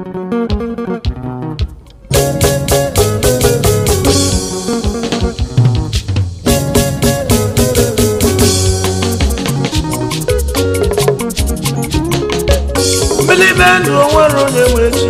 mmiri be ndụ onwere onye nwe chi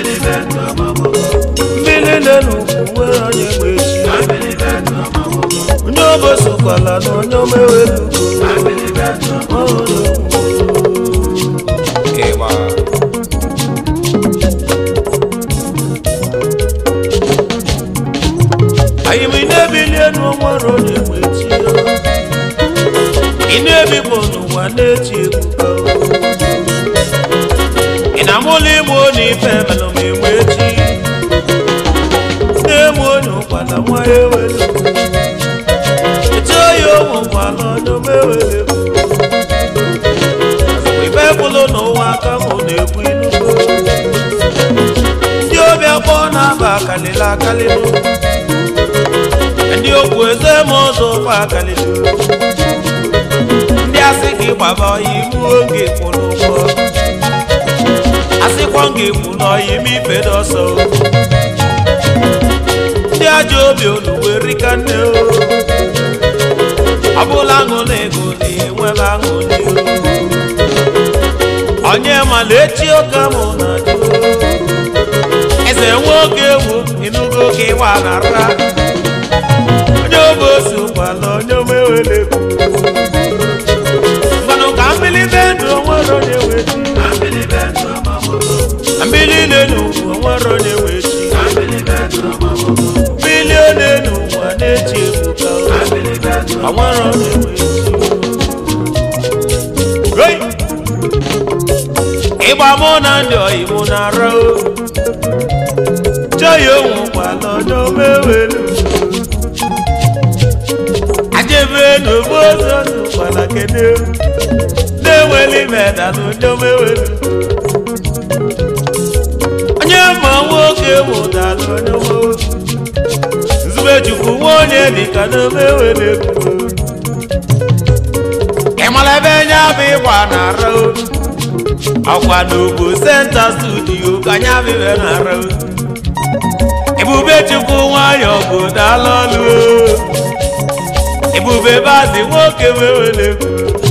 mmiri na-enu nwere onye nwe chi onye obosokwala na onye omewelugo anyị bụ ị na-ebili elu onwere onye nwe chi ị na-ebikpọ n'ụwa na-eti ebuka ị na-amụla ịmụ onye ife melụ ma enwe echi na-emu onye ụkwala nwa ya ewelu eche oyi onwe ụkwala onye omewele ife bụlụ n'ụwa aka mụ na-ekwu inugo ndị obi akpọ na-aba akalịla akalịlụ ndị okwu eze ma ụzọ ụkwa akalịlụ ndị asị gị gbaba ọya imu oge kwụrụ ụgwọ asịkwa m ga-ekwu n'ọya ime ife dị ọsọ ndị ajọ obi onugbu rika nne o ọ bụla aṅụla ego na-enwebe aṅụli onye mala echi oke mụ na dị eze nwe oge ewu ịnụgo ka ịwa na ra onye obe osi ụkwala onye omewele mmanụ ka mmiri be ndụ onwere onye wechi mmiri na-enu onwere onye wechi mmiri na-enu ụwa na-eji ebuka onwere onye wechi Hey! ịgba mụ na ndị oyi mụ na-ara o chọghị onwe kwala onye omewelu ajebe n'ogbo ọzọ n'ụkwala kene na-enweli medalụ onye omewelu onye ma nwoke mụdalụ onye omewelu nzubechukwu nwa onye dịka na omewelu ịmara ebe nye abụ ịgba na-ara o ọkwa n'ogbo senta studio ka anya bịbịa na-ara o ebube chukwu nwayọ bụ dala ọlụ o. ebube bazi nwoke wewere ego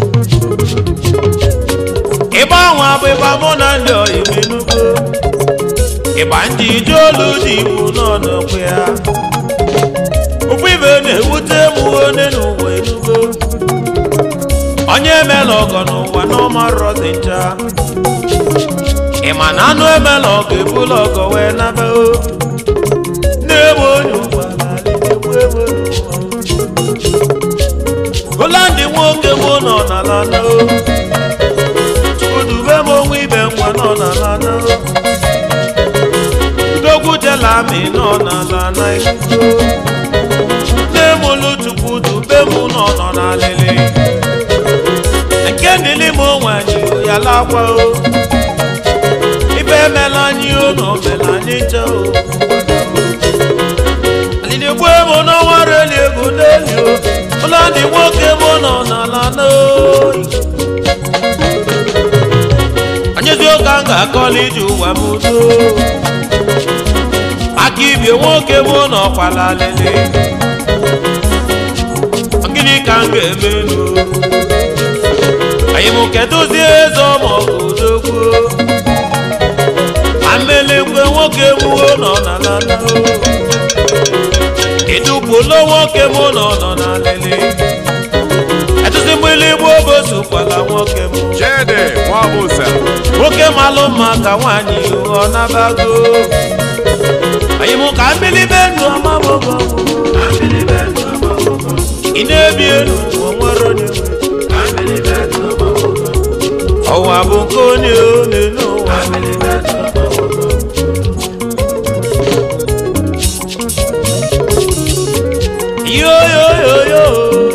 ịgba nwa bụ ịgba mụ na ndị oyibo enugo ịgba ndị ije olu dị igbo n'ọnọkwa ya ụkwụ ibe na-ewute m onye n'ụwa enugo onye emela ọgọ n'ụwa n'ọmarọzi ncha ị ma na anụ emela ọgọ ebula ọgọ wee naba o na-egbe onye ụwa na-egbu egbe n'ụwa Holandi nwoke mụ nọ n'ala na o Chukwudube m onwe ibe nwa nọ n'ala na o Udogwu jelami nọ n'ala na ikuku Nne m olu Chukwudube m nọ nọ n'alịlị nke ndịlị m onwe anyị ya lakwa o ibe emela anyị o na omela anyị nche o alịlị gbue m n'ọnwa reli ego n'eli o ụlọ ndị nwoke m nọ n'ala n'oyi anyezi oge a ga-akọla iji ụwa m udo aka ibie nwoke m nọkwala alịlị gịnị ka m ga-eme n'o anyị mụ kedụzi eze ọmọgụ odogwu amelekwe nwoke mụo nọ na nana ịdụpụlo nwoke mụ nọ nọ na lele edụzi mgbili gbo bosokwala nwoke mụ Chede Nwabusa nwoke malụ mma ka nwaanyị ọ nabago anyị mụ ka mmiri be ndụ ọmabogo ị na-ebi elu o nwere onye nwe ọwa bụ nke onye one n'ụwa yoyoyoyo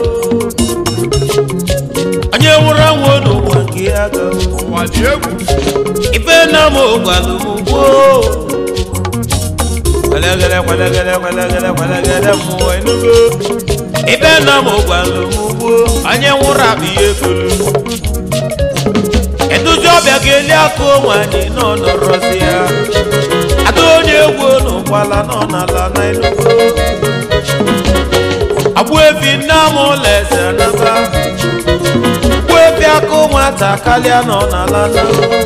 onye nwụrụ anwụ n'ụwa nke ya gawo ụwa dị egwu ife na m gwalụ m gboo kwelegele kwelegele kwelegele kwelegele mmụọ enugo ife na m gwalụ m gboo onye nwụrụ abụ ihe kolu eduzi ọbịa ga-eli aka onwe anyị nọ nọrọzi ya nọ n'ala na enugo agbụ efi nne m ụlọ eze naba agbụ efi akụ nwata kalịa nọ n'ala na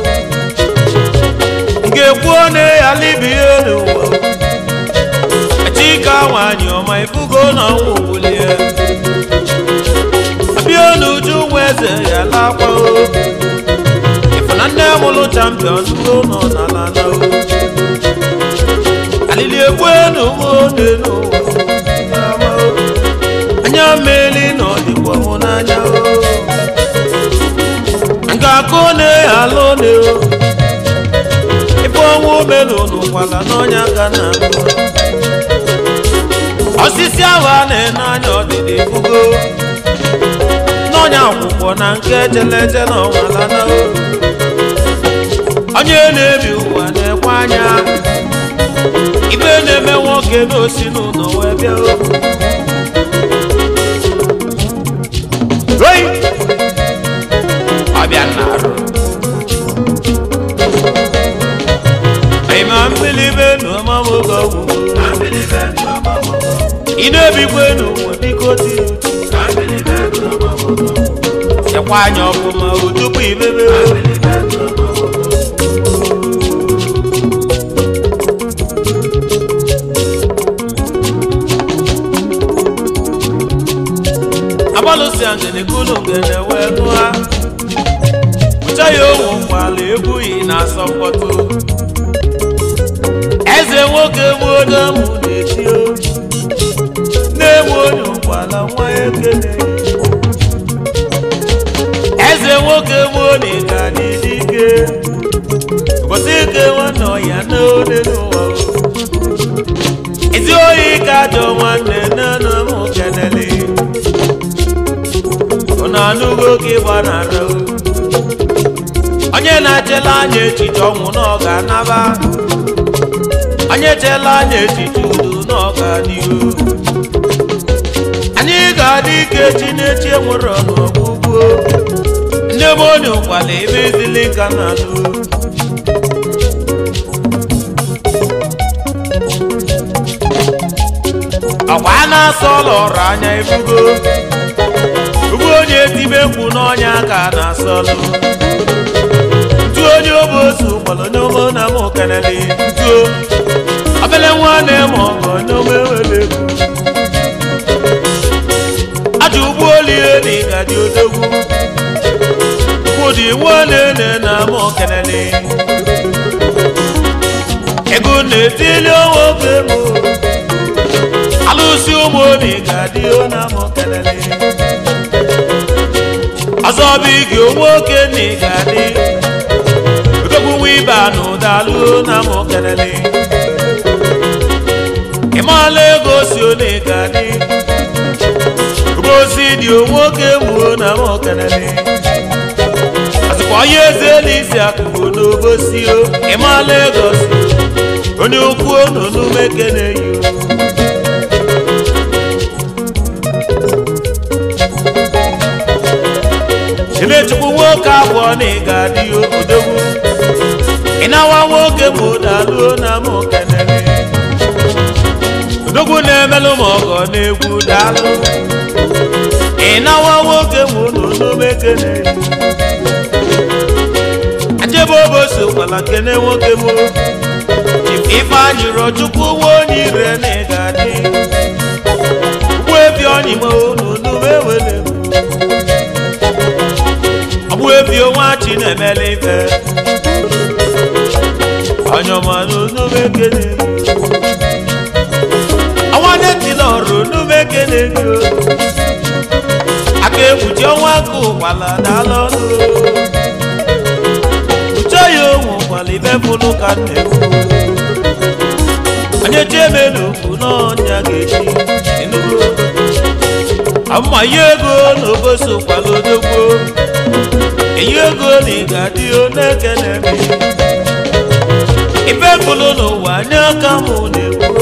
ga-ekwu na ya libie n'ụwa chika nwanyị ọma ifugo na ọnwụ wulie abịa n'uju nwa eze ya lakwa ifu na nne mụlụ champion go nọ n'ala na alili egbu enu ode n'ụwa anya mmeli na ọdịkwa mụ n'anya nga akụ na alụ ne ife ọnwụ melu n'ụkwala n'ọnya ka na osisi ahụ a na-ene anya ọdịdị fugo n'ọnya akwụkwọ na nke echeleche na ọnwala na onye na-ebi ụwa na-ekwe anya ibe na-eme nwoke n'osi n'ụlọ wee bịa oyi ọbịa na-arụ ịma mbilibe n'ọmamogo ọgwụgwụ ị na-ebikwa n'ụwa biko dị chekwa anya ọfụma o tupu ibebe agbalụsi ngene kulu ngene wee nụa ụcha ya onwe nkwala ebughị na-asọ mkpọtụ eze nwoke mụodamụ na-eti na-enwe onye ụkwala nwa ekene eze nwoke mụone ga n'isi ike ụbọchị ike nwanne ọya n'ode n'ụwa ezi oyi ka ajọ nwanne nne m kenele ụnụ anụgo ka ịgbanara onye na-echela anya echiche ọnwụ na ọ ga-anaba onye chela anya echiche udo na ọ ga-adịru anyị ga-adị ike chi na-echi enwere n'ọgwụgwụ ndị ebe onye ụkwala ebe ezili ka na-alụ ọkwa a na-asọ ọla ọrụ anya ebugo ugbu onye tibe mkpu n'ọnya ka a na-asọlụ ntu onye obosi ụkpọrọ onye omo na m kenele ntuo obele nwa na-eme ọgọ onye omo ewere ego aja ugbo olie na ịgaji odogwu kwụdị nwanne na m kenele ego na-etili nwoke m alụsi ụmụ obi ga-adị na m kelele ọzọ bụ ige nwoke na ị ga-adị odogwu nwa ibe na ụdalụ na m kelele ịmala ego si one ị ga-adị obosi dị nwoke gbuo na m kelele ọzọkwa onye eze n'isi akụkụ n'obosi o ịmala ego si onye okwu onu n'ume kene yi Chimechukwu nwoke abụọ na ị ga-adị odogwu ịnawa nwoke bụ daluo na m kenere odogwu na-emelụ m ọgọ na-egwu dalụ ịnawa nwoke bụ n'onume kene ajebe obosi kwala kene nwoke bụ ifeanyị rọchukwu nwa onye ire na ị ga-adị ụgbọ ebi ọnyịmo n'onume wele ọgbụ ebi onwe chi na-emele ife ọnyọmanụ n'umekene ọnwa netila ọrụ n'umekene gị aka ekpuchi ọnwa ka ụkwala dala ọnụ uche ya onwe ụkwala ife fụlụ ka na-ekwu onye chieme n'okwu n'ọnya ga-echi enugo amma ya ego na obosi ụkwala odogbo eyi ego na ị ga-adị oneke na-eme ife bụlụ n'ụwa nye aka mụ na-ekwu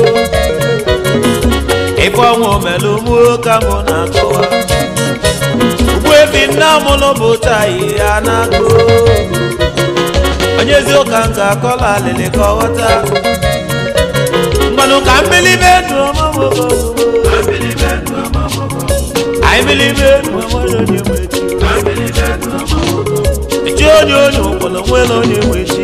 ife ọnwụ melụ mụ ka mụ na-akọwa ugbu ebi nna mụlụ bụ tayi ya na-agụ onye ezi ụka m ga-akọla alịlị ka ọ ghọta ngwanụ ka mmelibe ndụ ọma nwoke anyị mmelibe ndụ ọma onye nwe chi echi onye onye ụkpọrọ nwere onye nwe chi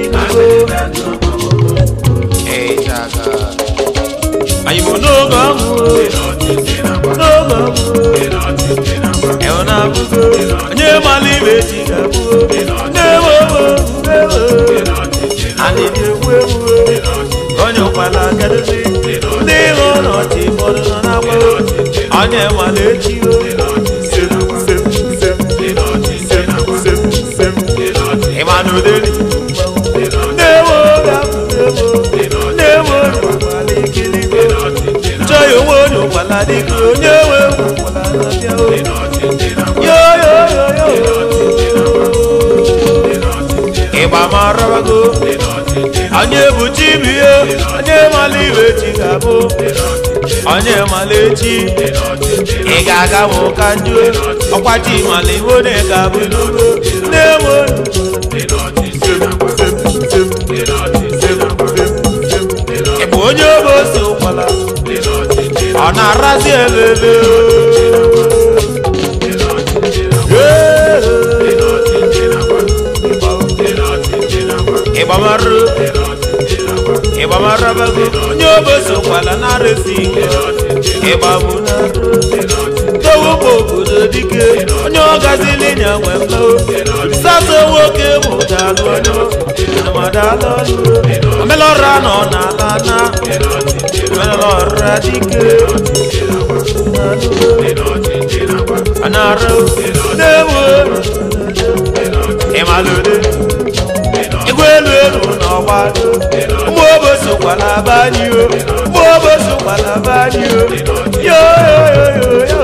anyị bụ n'oge ọhụ n'oge ọhụ ịhụ na abụgo onye mara ibe chi ga-abụ na-ewe ewe anyị na-egwu egwu onye ụkpala kedozi ndị ịhụ n'ọchị ụfọdụ nọ n'akwa onye mara echi o ịma na oderi na-ewe na-ewe ụkpala ikiligo chọghị onwe onye ụkpala dịka onye nwe ụkpala na-abịa o yo yo yo yo ịgba marabago onye bụ chi bụ ihe onye mala iwe chi ga-abụ onye mala echi ị ga-aga ma ụka njuo ọkwa chi mala iwo na ị ga-abụ n'ugbo na-enwe ị bụ onye obe ose ụkwala ọ na-arazi elele ịgbamarụ ịgbamarabago onye oboso kwala na-arụsi ike ịgbabụ na towụkpo obodo dike onye ọgazili nya nwe mlao sato nwoke mụdalụ onye madalụ omelọra nọ n'ala na omelọra dike anarụ na-ewu ịmalụde igwe elu elu n'ọgbado ụmụ obosi kwala banyị o ụmụ obosi kwala banyị o yo yo yo yo yo